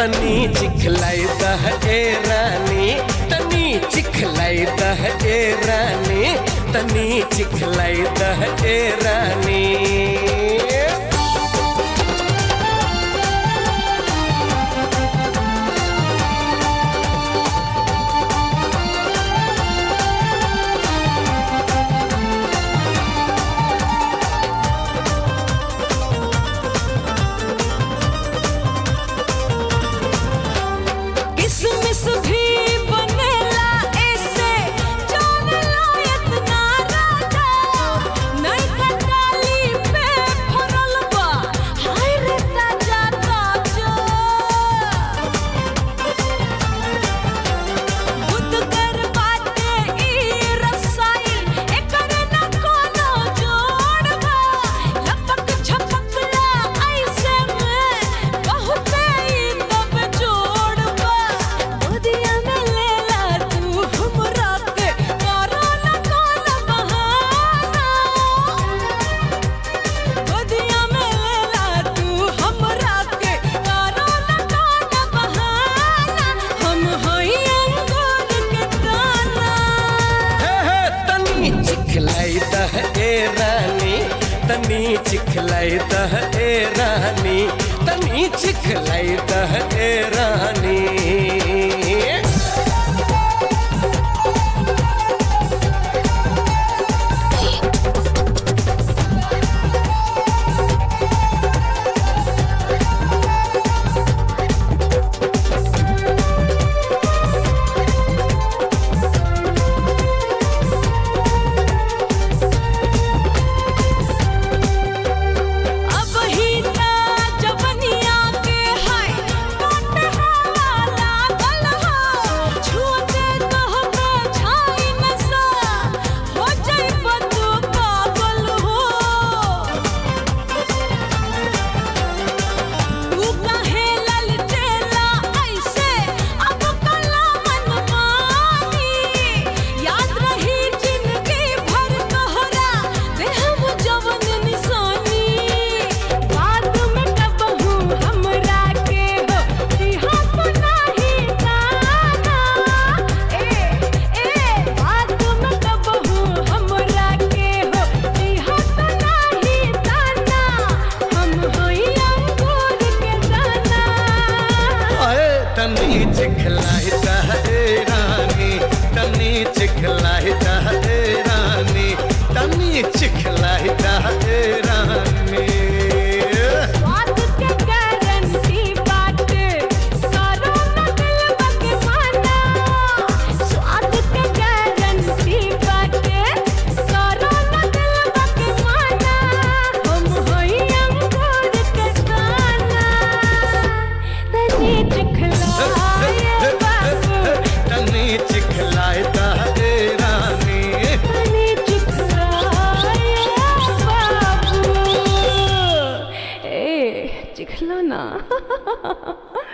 तनी चिखलाई दह ए रानी तनी चिखलाई दह ए रानी तनी चिखलाई दह ए रानी किसमिस भी बनेला ऐसे जान लायक ना राजा नहीं खटाली पे भरल बा हाय रे ताजा ताजा बुद्ध कर बाटे ई रसाई एकर न कोनो जोड़ बा लपक छपकला ऐसे में बहुते ई तब जोड़ बा गोदिया में लेला तू हमरा के करो न कोनो बहाना गोदिया में लेला तू हमरा के करो न कोनो बहाना हम हई अंगूर के दाना हे हे तनी चिखलाई दह ए रानी तनी चिखलाई दह ए रानी तनी चिखलाई दह ए रानी अब ही ता जवनिया के हाय काट हाला लागल हो छूते कहबे छाई नसा हो जाइब तू पागल हो तू काहे ललटेला ऐसे अब कला मन मानी याद रही जिंदगी भर तोहरा देहम जवन निशानी बाद में कबहू हमरा के हो दिहा तो नाही जाना ए ए बाद में कबहू हमरा के हो दिहा तो नाही जाना हम होई अंगूर के दाना अरे तनी चिखलाई दह ए रानी तनी चिखलाई दह ए रानी तनी चिखलाई दह ए रानी स्वाद के गारंटी बाटे करो न दिलवा के माना स्वाद के गारंटी बाटे करो न दिलवा के माना हम होई अंगूर के दाना तनी चिखलाए बाबू तनी चिखलाई दह ए रानी तनी चिखलाए बाबू ए चिखला ना